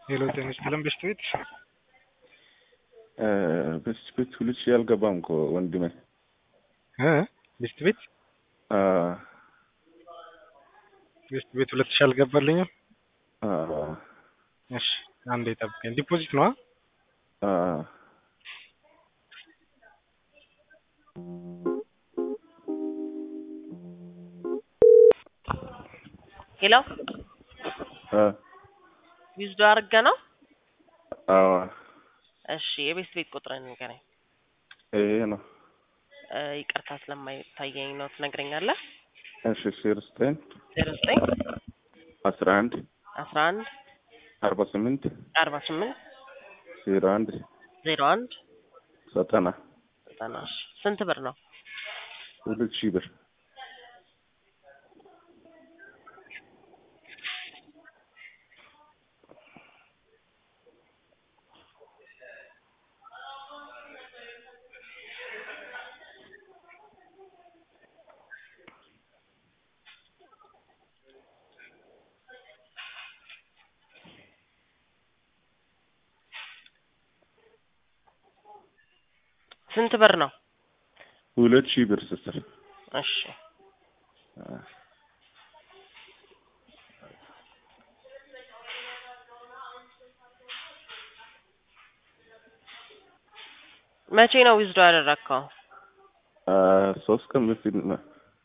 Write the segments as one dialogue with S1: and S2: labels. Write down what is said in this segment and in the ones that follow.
S1: ሄሎ ጤና ይስጥልን በሽት ቤት
S2: በስት ቤት ሁለት ሺህ አልገባም እኮ ወንድሜ።
S1: እ በሽት ቤት
S2: አ
S1: በሽት ቤት ሁለት ሺህ አልገባልኝም።
S2: አ
S1: እሺ አንዴ ጠብቀኝ። ዲፖዚት ነው?
S2: አ
S3: ሄሎ
S2: አ
S3: ዊዝዶ አድርገ ነው?
S2: አዎ
S3: እሺ የቤት ቤት ቁጥርን ንገረኝ።
S2: ይሄ ነው።
S3: እ ይቅርታ ስለማይታየኝ ነው ትነግረኛለህ?
S2: እሺ ዜሮ ዘጠኝ
S3: ዜሮ ዘጠኝ
S2: አስራ አንድ
S3: አስራ አንድ
S2: አርባ ስምንት
S3: አርባ ስምንት
S2: ዜሮ አንድ
S3: ዜሮ አንድ
S2: ዘጠና
S3: ዘጠና እሺ ስንት ብር ነው?
S2: ሁለት ሺህ ብር
S3: ስንት ብር ነው?
S2: ሁለት ሺህ ብር ስትል
S3: እሺ መቼ ነው ዊዝዶ ያደረግከው?
S2: አ ሶስት ቀን በፊት ነው።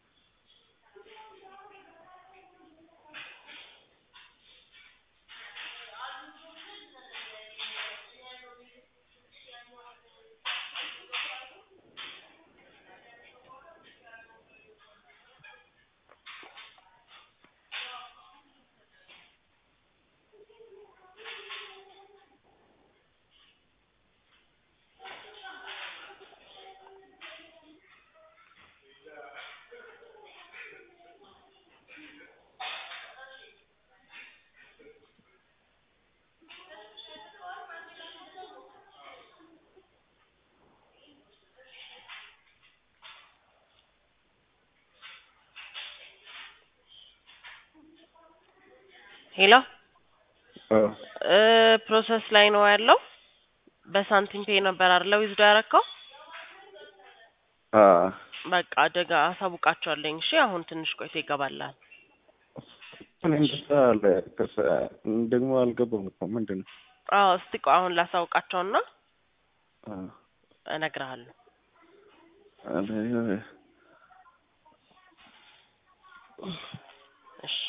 S3: ሄሎ
S2: አ
S3: እ ፕሮሰስ ላይ ነው ያለው። በሳንቲም ፔ ነበር አይደለ ዊዝዶ ያደረግከው?
S2: አ
S3: በቃ አደጋ አሳውቃቸዋለኝ። እሺ አሁን ትንሽ ቆይቶ ይገባላል።
S2: እኔ እንደዛ አለ ከሰ ደግሞ አልገባም እኮ ምንድን ነው?
S3: አዎ እስቲ ቆይ አሁን ላሳውቃቸውና
S2: አ
S3: እነግርሃለሁ።
S2: አለ
S3: እሺ